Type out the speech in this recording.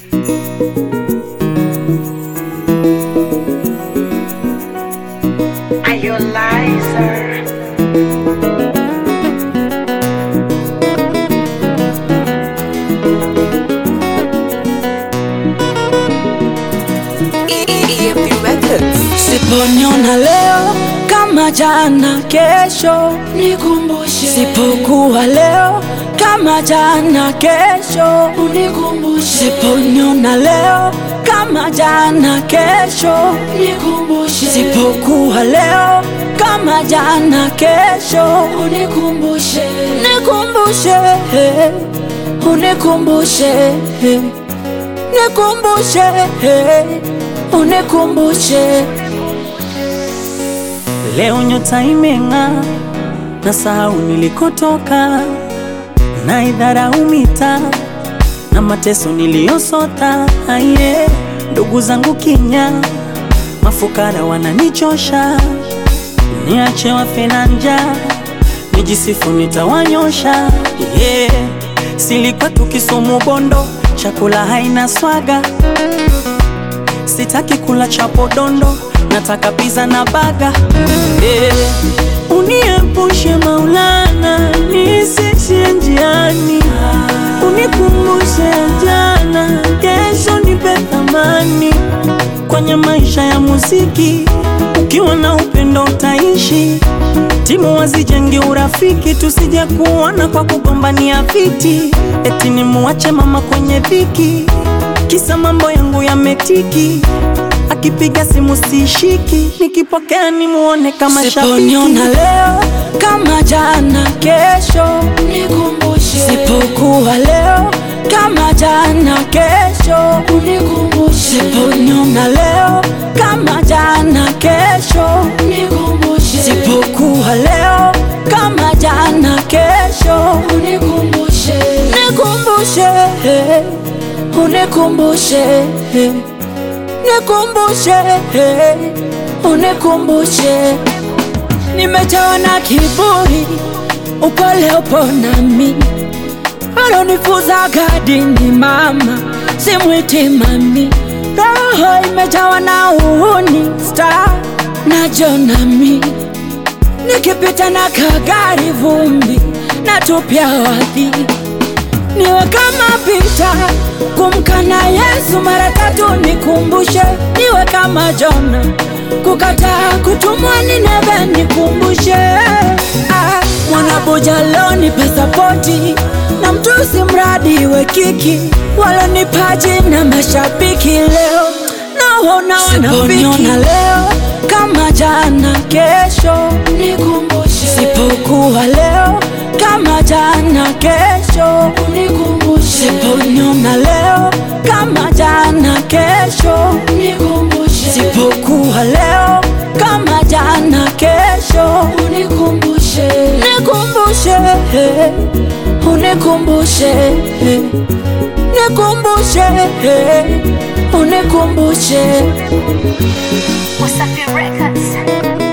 Are you a liar? Siponiona leo kama jana, kesho Nikumbushe, sipokuwa leo kama jana, kesho unikumbushe, siponiona leo kama jana, kesho nikumbushe, sipokuwa leo kama jana, kesho unikumbushe, nikumbushe, unikumbushe, nikumbushe, unikumbushe. Leo nyota imeng'aa, na sahau nilikotoka, na idharau mitaa na mateso niliyosota. Aye, ndugu zangu kinya, mafukara wananichosha, niache wafe na njaa, nijisifu nitawanyosha. Yeah, silikuwa tukisumu bondo, chakula haina swaga Sitaki kula chapo dondo, nataka pizza na baga. Eh, Uniepushe Maulana, nisishie njiani, unikumbushe jana, kesho nipe thamani kwenye maisha ya muziki. Ukiwa na upendo utaishi, timu wazijenge urafiki, tusije kuona kwa kugombania viti, eti nimuache mama kwenye dhiki kisa mambo yangu yametiki, akipiga simu sishiki, nikipokea nimuone kama Siponiona shabiki. leo kama jana, kesho nikumbushe, sipokuwa leo kama jana, kesho unikumbushe, siponiona leo kama jana, kesho nikumbushe, sipokuwa leo kama jana, kesho unikumbushe, nikumbushe, unikumbushe, nikumbushe, unikumbushe. Nimejawa na kiburi, upole upo nami, alonifuza gadini mama, simwiti mami, roho imejawa na uhuni, star na jonami, nikipita na kagari vumbi, natupia wadhi niwe kama Pita kumkana Yesu mara tatu, nikumbushe niwe kama Jona kukataa kutumwa Nineve, nikumbushe ah, mwanabuja loni pasapoti na mtusi mradi we kiki walonipaji na mashabiki leo naona wanafiki leo kama jana, kesho nikumbushe, sipokuwa leo kama jana, kesho unikumbushe, siponiona leo kama jana, kesho nikumbushe, sipokuwa leo kama jana, kesho unikumbushe, nikumbushe, unikumbushe, nikumbushe, unikumbushe. Wasafi Records.